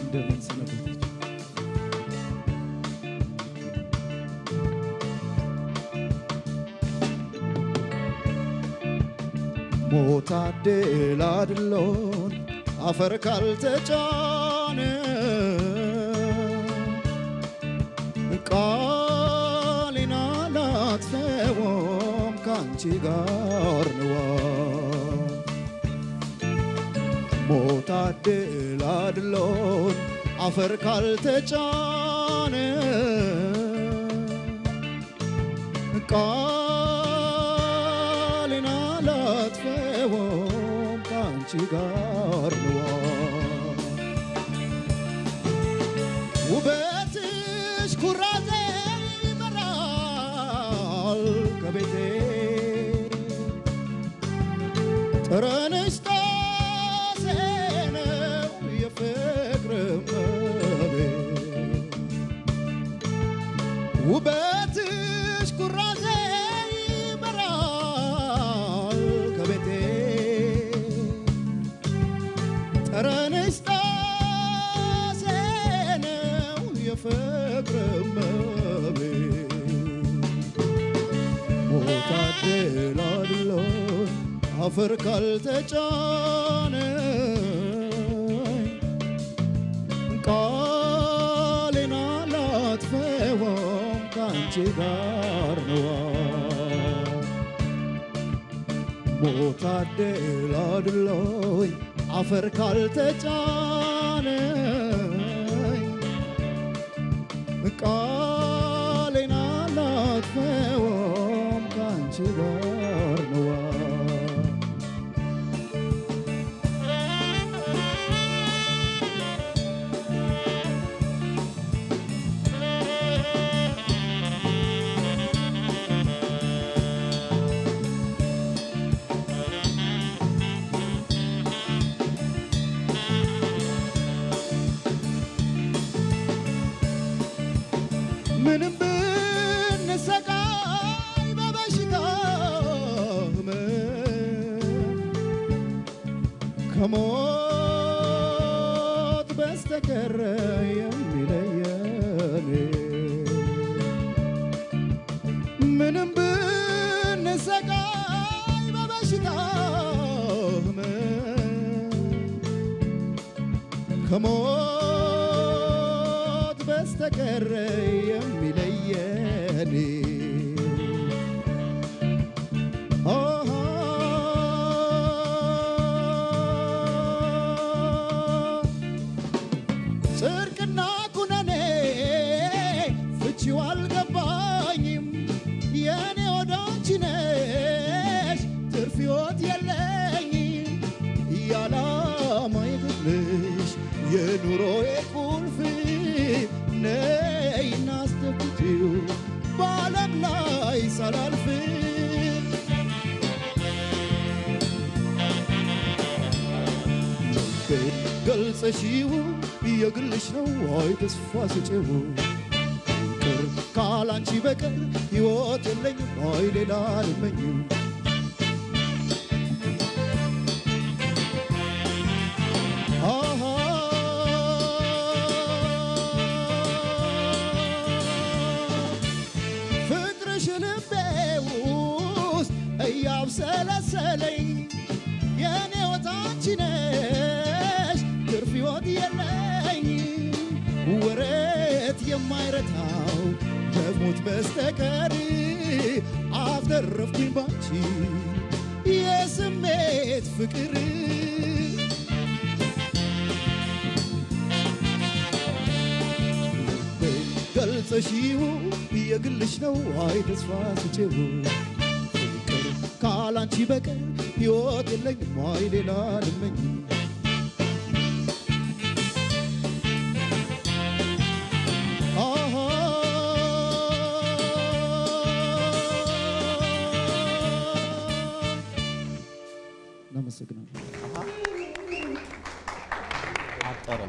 እንደምን ሰነበታችሁ? ሞት አደላድሎን አፈር ካልተጫነ ቃሌን አላጥፈውም ከአንቺ ጋር ነዋ ሞት አደላድሎን አፈር ካልተጫነ ቃሌን አላጥፈውም ከአንቺ ጋር ነዋ ውበትሽ ኩራቴ ይመራል ከቤቴ ጠረንሽ ጣሴ ነው የፍቅር እመቤት ውበትሽ ኩራዜ ይመራል ከቤቴ ጠረንሽ ጣሴ ነው የፍቅር እመቤት ሞት አደላድሎን አፈር ካልተጫነ ቃሌን አላጥፈውም ከአንቺ ጋር ነዋ ሞት አደላድሎኝ አፈር ካልተጫነ ቃሌን አላጥፈውም ከአንቺ ጋር ነዋ ምንም ብንሰቃይ በበሽታ ህመም ከሞት በስተቀር የሚለየን ምንም ብንሰቃይ በበሽታ ህመም ከሞት በስተቀር የሚለየን ኦሆ ጽድቅና ኩነኔ ፍቺው አልገባኝም የኔ ወዳንቺ ነሽ ትርፍ ሕይወት የለኝም ያላማ የግልሽ የኑሮዬ ቁልፍ ነይ እናስደብቂው በዓለም ላይ ሳላልፍ ገልጸሽው የግልሽ ነው አይ ተስፋ ስጪው ፍቅር ካላንቺ በቀር ሕይወት የለኝም አይ ሌላ አልመኝም አሃ ፍቅርሽ ልቤ ውስጥ እያብሰለሰለኝ የኔ ወታንቺ ነሽ ትርፍ ሕይወት የለኝ ወረት የማይረታው ከሞት በስተቀር አተረፍኩኝ ባንቺ የስሜት ፍቅር ገልጸሽው የግልሽ ነው አይ ተስፋ ስጪው ፍቅር ካላንቺ በቀር ሕይወት የለኝም አይ ሌላ ልመኝ አሃ እናመሰግናለን። አጠረም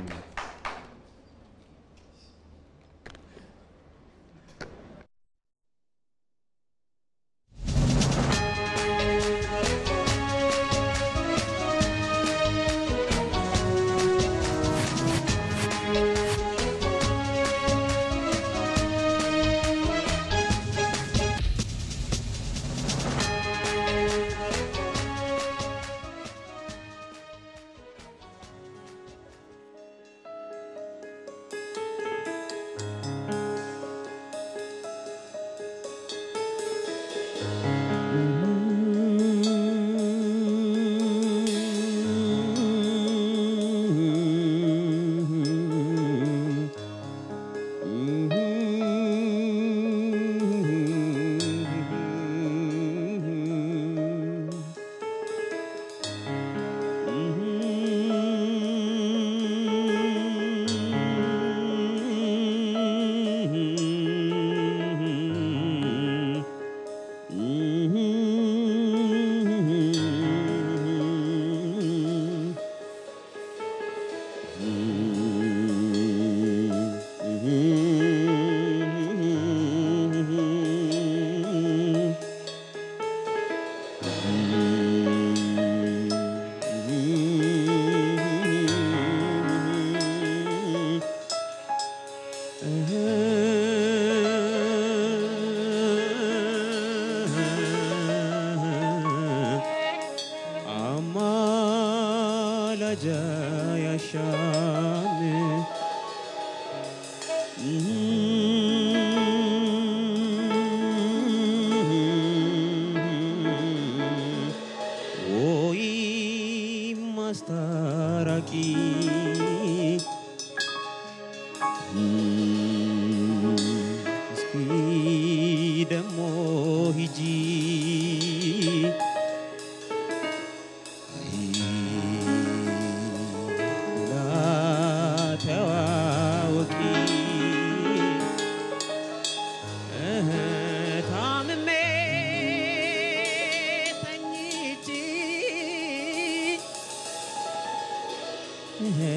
♪ ያሻም ወይ ማስታራቂ እስኪ ደሞ ሂጂ ላተዋወቂ እህ ታምሜ ተኝቼ እህ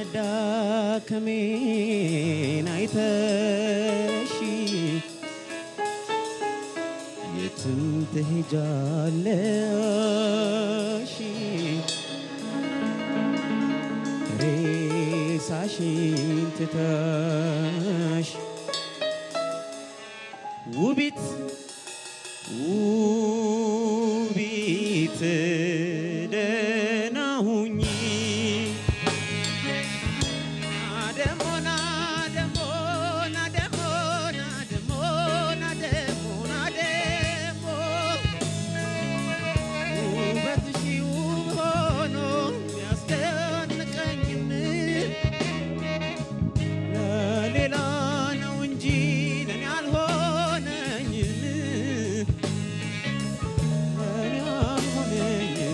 መዳከሜን አይተሽ የትም ትሄጃለሽ ሬሳሽን ትተሽ ውቢት ውቢት ደህና ሁኚ ናደሞ ናደሞ ናደሞ ናደሞ ናደሞ ናደሞ ውበትሽ ውብ ሆኖ ቢያስደንቀኝም ለሌላ ነው እንጂ ለኔ አልሆነኝም ለኔ አልሆነኝም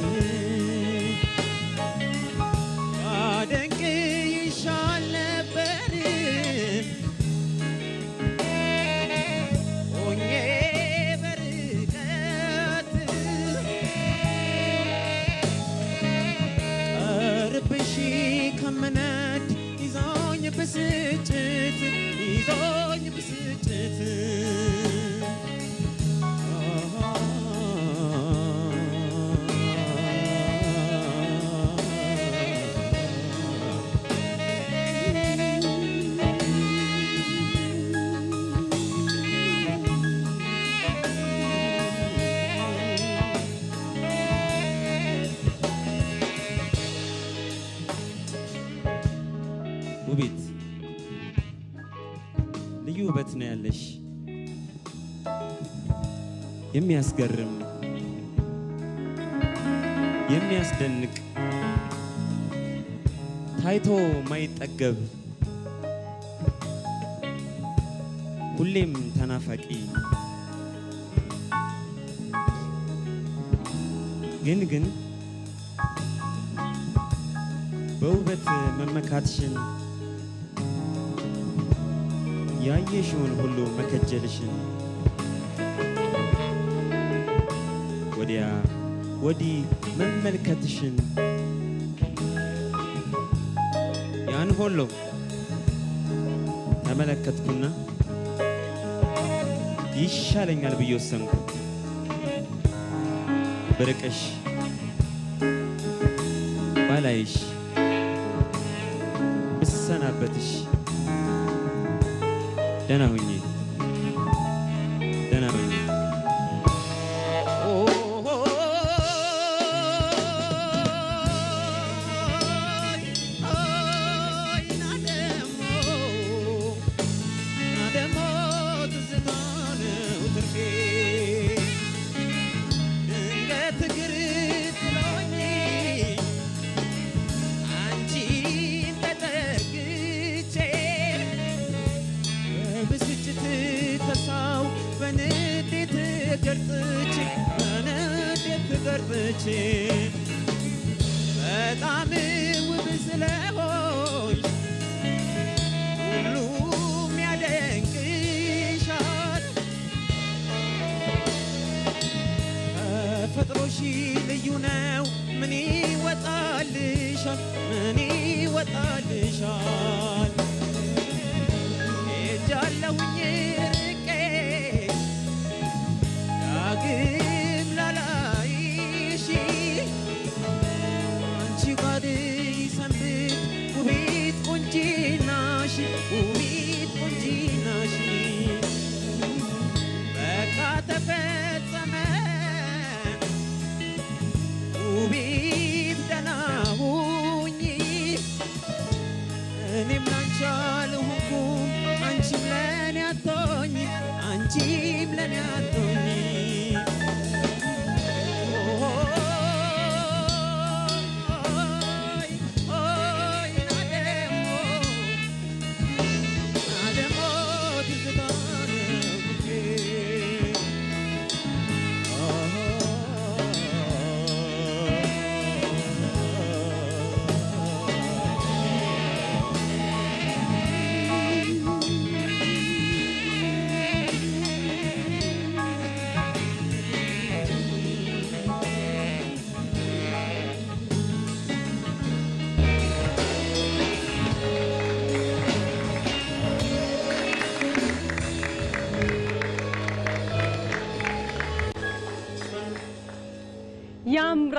ባደንቅ ይሻል ነበር ሆኜ በርቀት ቀርብሽ ከምነድ ይዞኝ ብስጭት ይዞኝ ብስጭት ውቢት ልዩ ውበት ነው ያለሽ፣ የሚያስገርም የሚያስደንቅ ታይቶ ማይጠገብ ሁሌም ተናፋቂ ግን ግን በውበት መመካትሽን ያየሽውን ሁሉ መከጀልሽን ወዲያ ወዲህ መመልከትሽን ያን ሁሉ ተመለከትኩና ይሻለኛል ብዬ ወሰንኩ። ብርቅሽ ባላይሽ ብሰናበትሽ ደህና ሁኚ ደህና ሁኚ። ብስጭት ከሳው በንዴት ገርጥቼ በንዴት ገርጥቼ በጣም ውብ ስለሆንሽ ሁሉም ያደንቅሻል። ተፈጥሮሽ ልዩ ነው። ምን ይወጣልሻል? ምን ይወጣልሻል? ሄጃለሁኝ ርቄ ዳግም ላላይሽ አንቺ ጋር ይሰንብት ውቢት ቁንጂናሽ ውቢት ቁንጂናሽ በቃ ተፈጸመ ውቢት ደህና ሁኚ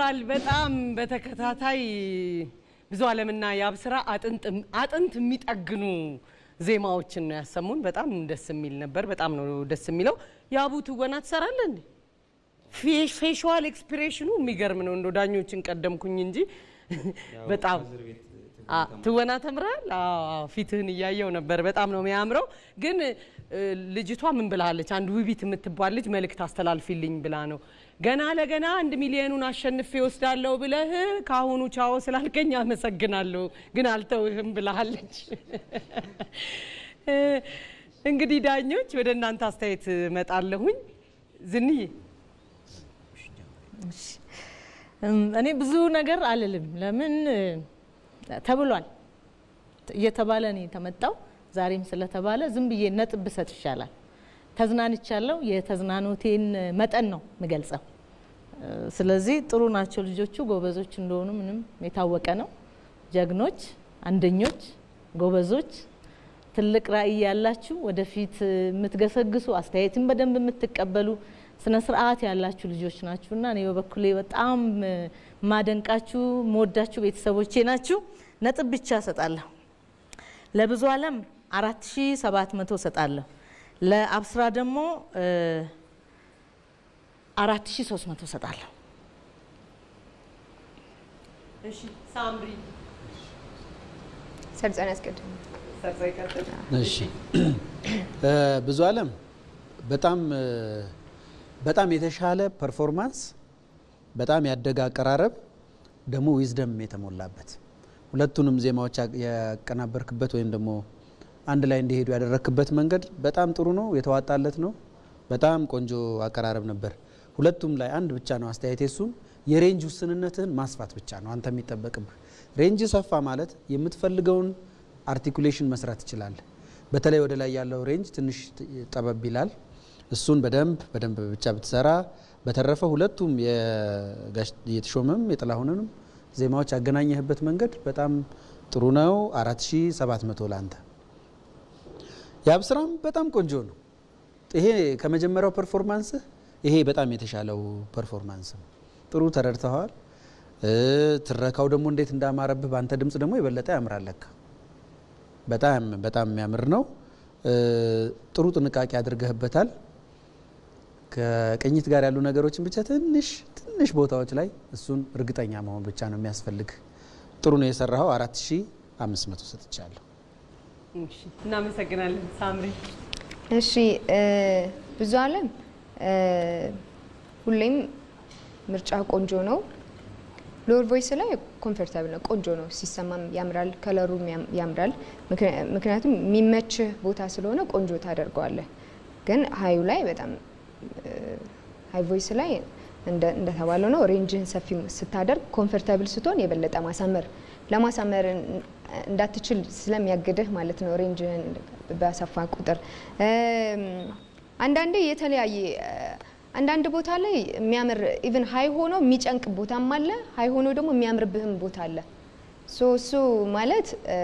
ተብሏል። በጣም በተከታታይ ብዙ አለምና የአብስራ አጥንት የሚጠግኑ ዜማዎችን ነው ያሰሙን። በጣም ደስ የሚል ነበር። በጣም ነው ደስ የሚለው። የአቡ ትወና ትሰራለህ እንዴ? ፌሻል ኤክስፕሬሽኑ የሚገርም ነው። እንደ ዳኞችን ቀደምኩኝ እንጂ በጣም አ፣ ትወና ተምራል። ፊትህን እያየው ነበር። በጣም ነው የሚያምረው። ግን እ፣ ልጅቷ ምን ብላለች? አንድ ውቢት የምትባል ልጅ መልእክት አስተላልፊልኝ ብላ ነው ገና ለገና አንድ ሚሊዮኑን አሸንፌ ወስዳለሁ ብለህ ከአሁኑ ቻው ስላልከኝ አመሰግናለሁ፣ ግን አልተውህም ብላለች። እ፣ እንግዲህ ዳኞች ወደ እናንተ አስተያየት እመጣለሁኝ። ዝንዬ እም፣ እኔ ብዙ ነገር አልልም። ለምን እ፣ ተብሏል እየተባለ ነው የተመጣው። ዛሬም ስለተባለ ዝም ብዬ ነጥብ ብሰጥ ይሻላል። ተዝናንቻለሁ። የተዝናኖቴን መጠን ነው የምገልጸው። እ፣ ስለዚህ ጥሩ ናቸው ልጆቹ፣ ጎበዞች እንደሆኑ ምንም የታወቀ ነው። ጀግኖች፣ አንደኞች፣ ጎበዞች፣ ትልቅ ራዕይ ያላችሁ ወደፊት እ፣ የምትገሰግሱ አስተያየትን በደንብ የምትቀበሉ ስነ ስርዓት ያላችሁ ልጆች ናችሁና እኔ በበኩሌ በጣም እ፣ ማደንቃችሁ መወዳችሁ ቤተሰቦቼ ናችሁ። ነጥብ ብቻ እሰጣለሁ። ለብዙ አለም አራት ሺ ሰባት መቶ እሰጣለሁ። ለአብስራ ደግሞ አራት ሺ ሶስት መቶ እሰጣለሁ። እሺ፣ ሳምሪ ሰርጸን ያስቀድም ሰርጸ ይቀጥል። እሺ እ፣ ብዙ አለም በጣም እ፣ በጣም የተሻለ ፐርፎርማንስ፣ በጣም ያደገ አቀራረብ፣ ደግሞ ዊዝደም የተሞላበት ሁለቱንም ዜማዎች ያ- ያቀናበርክበት ወይም ደግሞ አንድ ላይ እንዲሄዱ ያደረክበት መንገድ በጣም ጥሩ ነው፣ የተዋጣለት ነው። በጣም ቆንጆ አቀራረብ ነበር። ሁለቱም ላይ አንድ ብቻ ነው አስተያየቴ፣ እሱም የሬንጅ ውስንነትህን ማስፋት ብቻ ነው አንተ የሚጠበቅብህ። ሬንጅ ሰፋ ማለት የምትፈልገውን አርቲኩሌሽን መስራት ትችላለህ። በተለይ ወደ ላይ ያለው ሬንጅ ትንሽ ት- ጠበብ ይላል። እሱን በደንብ በደንብ ብቻ ብትሰራ። በተረፈ ሁለቱም የጋሽ የተሾመም የጥላሁንንም ዜማዎች ያገናኘህበት መንገድ በጣም ጥሩ ነው። 4700 ለአንተ። የአብስራም በጣም ቆንጆ ነው። ይሄ ከመጀመሪያው ፐርፎርማንስህ ይሄ በጣም የተሻለው ፐርፎርማንስ ነው። ጥሩ ተረድተዋል። እ፣ ትረካው ደግሞ እንዴት እንዳማረብህ በአንተ ድምፅ ደግሞ የበለጠ ያምራል ለካ። በጣም በጣም የሚያምር ነው። እ፣ ጥሩ ጥንቃቄ አድርገህበታል። ከቅኝት ጋር ያሉ ነገሮችን ብቻ ትንሽ ትንሽ ቦታዎች ላይ እሱን እርግጠኛ መሆን ብቻ ነው የሚያስፈልግ። ጥሩ ነው የሰራኸው። 4500 ሰጥቻለሁ። እሺ፣ እናመሰግናለን ሳምሪ። እሺ እ፣ ብዙ አለም እ፣ ሁሌም ምርጫ ቆንጆ ነው። ሎወር ቮይስ ላይ ኮምፎርታብል ነው፣ ቆንጆ ነው፣ ሲሰማም ያምራል፣ ከለሩም ያም- ያምራል። ምክንያ- ምክንያቱም የሚመችህ ቦታ ስለሆነ ቆንጆ ታደርገዋለህ። ግን ሀዩ ላይ በጣም ሀይ ቮይስ ላይ እንደ- እንደተባለው ነው። ሬንጅህን ሰፊ ስታደርግ ኮምፎርታብል ስትሆን የበለጠ ማሳመር ለማሳመር እን- እንዳትችል ስለሚያግድህ ማለት ነው። ሬንጅህን በሰፋ ቁጥር እም፣ አንዳንዴ የተለያየ አንዳንድ ቦታ ላይ የሚያምር ኢቭን ሀይ ሆኖ የሚጨንቅ ቦታም አለ፣ ሀይ ሆኖ ደግሞ የሚያምርብህም ቦታ አለ። ሶ እሱ ማለት እ፣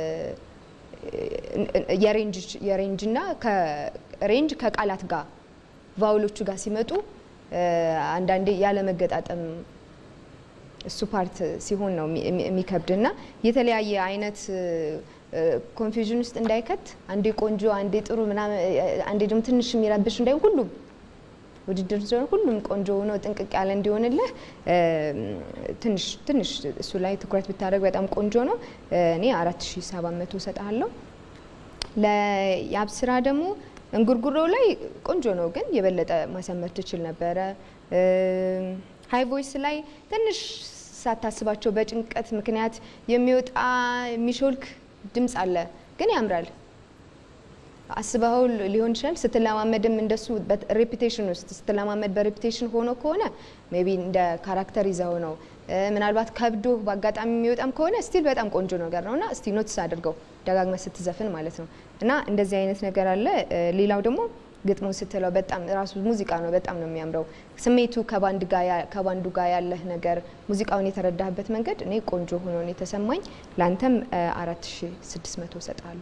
የሬንጅ የሬንጅና ከሬንጅ ከቃላት ጋር ቫውሎቹ ጋር ሲመጡ እ፣ አንዳንዴ ያለመገጣጠም እሱ ፓርት ሲሆን ነው የሚ- የሚ- የሚከብድ እና የተለያየ አይነት ኮንፊውዥን ውስጥ እንዳይከት አንዴ ቆንጆ አንዴ ጥሩ ምናምን እ፣ አንዴ ደግሞ ትንሽ የሚረብሽ እንዳይሆን ሁሉም ውድድር ስለሆነ ሁሉም ቆንጆ ሆኖ ጥንቅቅ ያለ እንዲሆንልህ እ፣ ትንሽ ትንሽ እሱ ላይ ትኩረት ብታደርግ በጣም ቆንጆ ነው። እ፣ እኔ አራት ሺ ሰባት መቶ እሰጥሃለሁ። ለያብስራ ደግሞ እንጉርጉሮ ላይ ቆንጆ ነው፣ ግን የበለጠ ማሳመር ትችል ነበረ። ሀይ ቮይስ ላይ ትንሽ ሳታስባቸው በጭንቀት ምክንያት የሚወጣ የሚሾልክ ድምፅ አለ፣ ግን ያምራል። አስበኸው ሊሆን ይችላል። ስትለማመድም እንደሱ ሬፒቴሽን ውስጥ ስትለማመድ በሬፒቴሽን ሆኖ ከሆነ ሜቢ እንደ ካራክተር ይዘው ነው። እ፣ ምናልባት ከብዶ በአጋጣሚ የሚወጣም ከሆነ ስቲል በጣም ቆንጆ ነገር ነው እና እስቲ ኖትስ አድርገው ደጋግመ ስትዘፍን ማለት ነው። እና እንደዚህ አይነት ነገር አለ። እ፣ ሌላው ደግሞ ግጥሙ ስትለው በጣም ራሱ ሙዚቃ ነው፣ በጣም ነው የሚያምረው። ስሜቱ ከባንድ ጋር ያ- ከባንዱ ጋር ያለህ ነገር ሙዚቃውን የተረዳህበት መንገድ እኔ ቆንጆ ሆኖ ነው የተሰማኝ። ለአንተም አራት ሺ ስድስት መቶ እሰጥሃለሁ።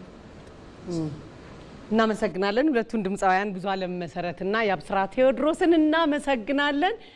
እናመሰግናለን። ሁለቱን ድምፃውያን ብዙ አለም መሰረትና የአብስራ ቴዎድሮስን እናመሰግናለን።